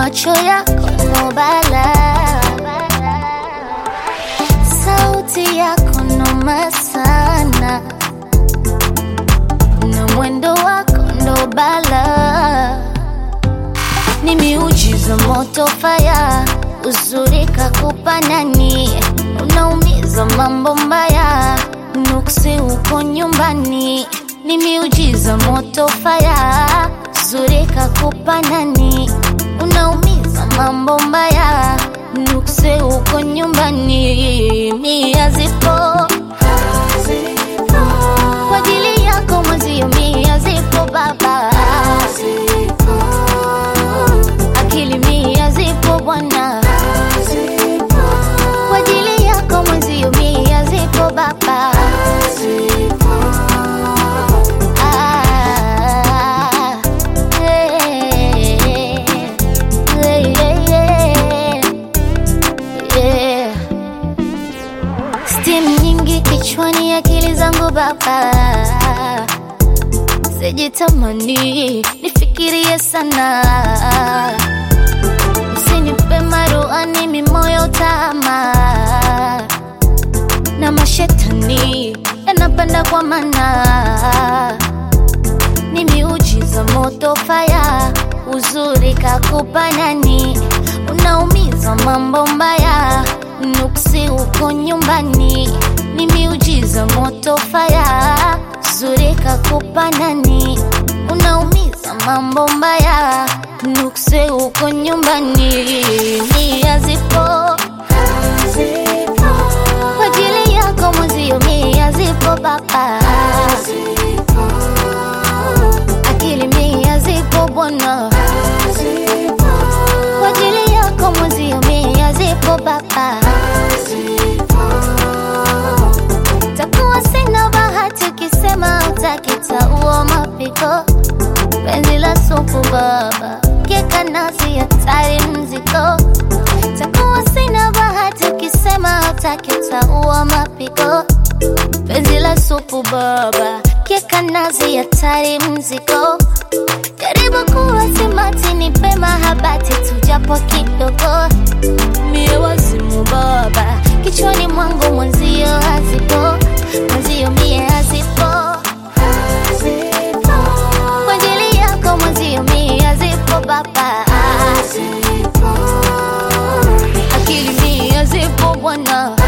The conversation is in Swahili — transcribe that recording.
macho yako no bala, sauti yako noma sana, na mwendo wako ndo bala, ni miujiza moto faya, uzuri kakupa nani, unaumiza mambo mbaya, nuksi uko nyumbani, ni miujiza moto faya, uzuri kakupa nani, unaumiza mambo mbaya, nuksi uko nyumbani, mia zipo kwa ajili yako mwezio, mia zipo baba, akili mia zipo bwana, kwa ajili yako mwezio, mia zipo baba. Ah, eh, eh, eh, eh. Steam nyingi kichwani, akili zangu baba, sijitamani nifikirie sana, usinipe maruani mimoyo tama na mashetani yanapanda kwa mana, ni miujiza moto faya, uzuri kakupa nani, unaumiza mambo mbaya, nuksi uko nyumbani, ni miujiza moto faya, uzuri kakupa nani, unaumiza mambo mbaya, nuksi uko nyumbani, nia zipo kwa ajili yako mwezio, mia zipo baba, akili mia zipo bwana, kwa ajili yako mwezio, mia zipo baba. Takuwa sina bahati ukisema utakitaua mapiko, penzi la supu baba, keka nasi hatari mziko takuwa sina bahati ukisema utakitaua mapiko, penzi la supu baba, keka nazi hatari mziko, karibu kuwa simati, nipe mahabati tujapo kidogo, mie wazimu baba, kichwani mwangu mwenzio hazipo, mwenzio mie hazipo, kwa ajili yako mwenzio mie hazipo baba akili mia zipo bwana,